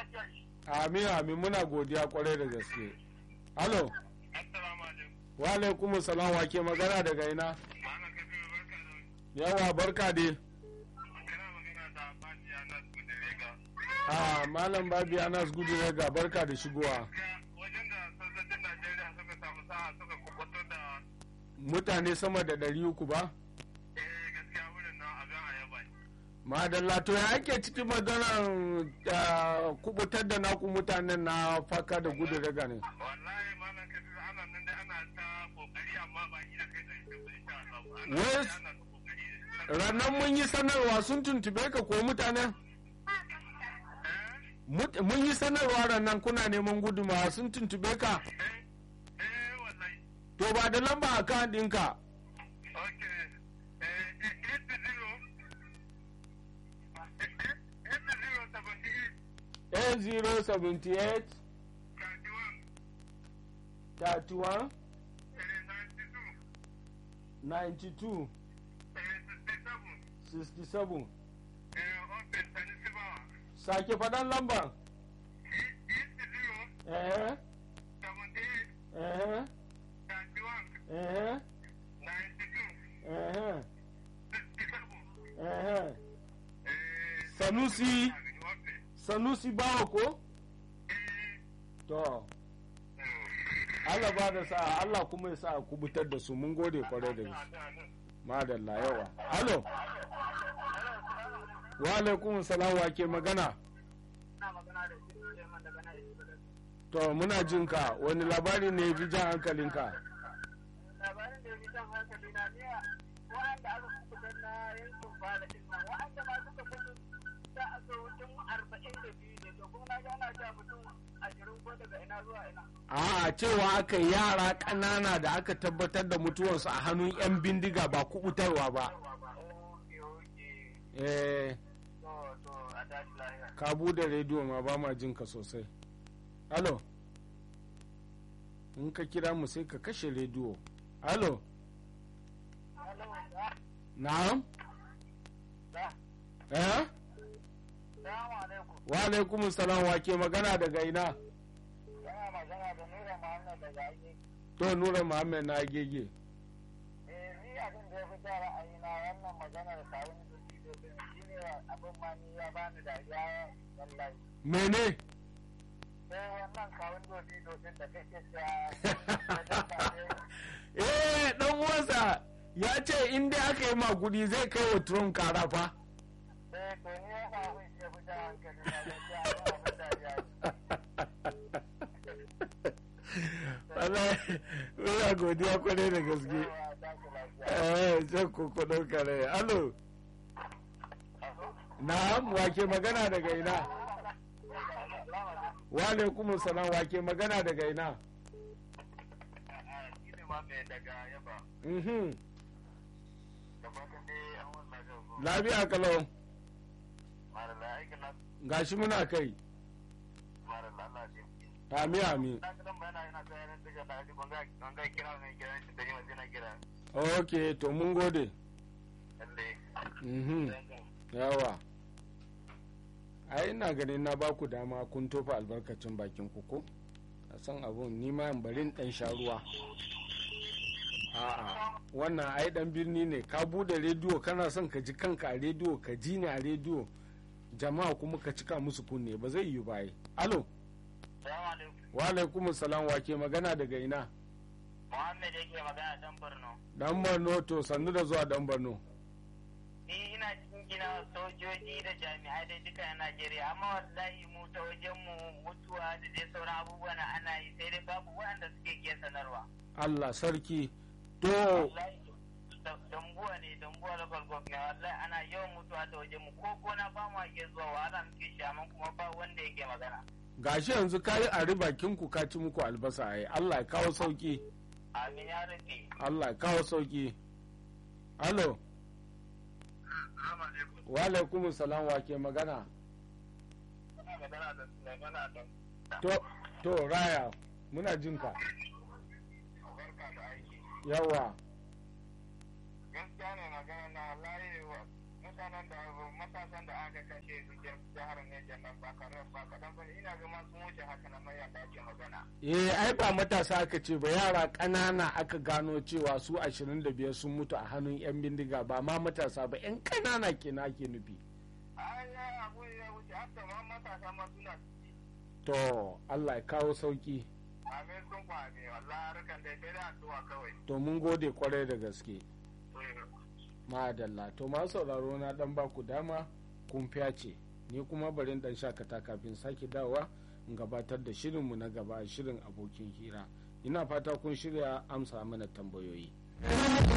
Amin amin muna godiya kwarai da gaske. Alo, Assalamu alaikum. wa alaikum salam wa ke magana daga ina? Malam Kabiru barka da wani. Yawa barka dai. Kana magana da Fati Anas Kudirega. Ah, Malam Babi Anas gudu ne ga barka da shigowa. Ga wajen da sojojin Najeriya suka samu sa'a suka kubuto da Mutane sama da ɗari uku ba? eh gaskiya wurin nan abin a yaba ne. Madalla to ya ake cikin maganar ah, kubutar da naku mutanen na faka da gudu daga ne. Wallahi malam Kabiru ana nan dai ana ta kokari amma ba yi da kai da ita ba insha Allah. Ana Wai- dai ana ta kokari. Rannan mun yi sanarwa sun tuntube ka ko mutanen? Eh? Mut- Mun yi sanarwa rannan kuna neman gudumawa sun tuntube ka. Eh? Eh wallahi. To ba da lamba a kan ɗinka. Okay. Eh, eh, eight zero. Eh, eh, eight zero seventy eight. 8078 Thirty one. 31 Eh, ninety two. 92 Eh, sixty seven. 67 Eh, okay, sani sibawa. sake faɗan lambar Eight zero eh seventy eight. eh Thirty one. eh Ninety two. eh Sixty seven. eh Eh, Sanusi okay. Sanusi bawa ko Eh, to Allah ba da sa'a Allah kuma ya sa a kubutar da su mun gode kwarai da gaske madalla yawa alo wa alaikum salam wa ke magana Ina magana da shi Suleiman daga nan Ibadan. to muna jin ka wani labari ne ya fi jan hankalinka Labarin da ya fi jan hankali na ne wa'anda aka kubutar na yankin bada din nan wa'anda ma suka kudu da aka mutum arba'in da biyu ne to kuma na ga ana cewa mutum ashirin ko daga ina zuwa ina. a cewa aka yi yara ƙanana da aka tabbatar da mutuwarsu a hannun 'yan bindiga ba kubutarwa ba Oke oke eh to to a tashi lahiya. ka bude rediyo ma ba ma jin ka sosai alo in ka kira mu sai ka kashe rediyo alo Hello, da, na'am da, eh salamu alaikum. wa alaikum salam wa ke magana daga ina Yana magana da Nura Muhammad daga aiki. to nura muhammad na gege Eh, ni abin da ya fi ja ra'ayina wannan maganar kawun zuci domin shi ne abin ma ni ya bani dariya wallahi. mene Sai wannan kawun zuci domin da kake sa eh dan uwansa ya ce in dai aka yi magudi zai kai wa trump kara fa Eh, to ni ya sa abin shi ya fi ja hankali na gaskiya abin abin dariya. wallahi muna godiya kwarai da gaske Yawa, tashi lafiya. eh sai ku kudin kare alo na'am wake magana daga ina wa alaikum salam wake magana daga ina shi ne ma mai daga yaba. mhm Da fatan dai an wannan jago. lafiya kalau Marala aikin na gashi muna kai marala Allah ce. ami ami Na kadan bayana yana ta yanar da jana ji banga banga kira ne kira shi da yawa na kira. ok to mun gode Lalle. mhm yawa ai ina ganin na baku dama kun tofa albarkacin bakin ku ko a san abun ni ma in bari in dan sha ruwa a'a wannan ai dan birni ne ka bude rediyo kana son ka ji kanka a rediyo ka ji ni a rediyo jama'a kuma ka cika musu kunne ba zai yi ba ai alo Salamu alaikum. wa alaikum salam wa ke magana daga ina Muhammad yake magana dan Borno. dan Borno to sannu da zuwa dan Borno Ni ina cikin gina sojoji da jami'ai da duka na Najeriya amma wallahi mu ta wajen mu mutuwa da dai sauran abubuwa na ana yi sai dai babu waɗanda suke iya sanarwa. Allah sarki to Wallahi da- dambuwa ne dambuwa local government wallahi ana yawan mutuwa ta wajen mu ko gona ba mu iya zuwa wahala muke shi amma kuma ba wanda yake magana. gashi yanzu kayi a ribakin ku ka ci muku albasa ai Allah ya kawo sauki Amin ya rufe. Allah ya kawo sauki alo Assalamu alaikum. wa alaikum salam wa ke magana Ina magana da Sulaiman Adam. to to raya muna jin ka Barka da aiki. yawa Gaskiya ne magana na wallahi wa mutanen da matasan da aka kashe su jihar Neja kenan ba karan ba kadan ba ina ga ma sun wuce haka na mayan da ake magana eh ai ba matasa aka ce ba yara ƙanana aka gano cewa su 25 sun mutu a hannun 'yan bindiga ba ma matasa ba 'yan ƙanana kenan ake nufi ai ya abu ya wuce hatta ma matasa ma suna ciki to allah ya kawo sauki amin sun kwame wallahi harkan da sai da addu'a kawai to mun gode kwarai da gaske Eh. madalla to masu sauraro na dan baku dama kun ce ni kuma barin dan shakata kafin sake dawowa in gabatar da shirinmu na gaba shirin abokin hira ina fata kun shirya amsa mana tambayoyi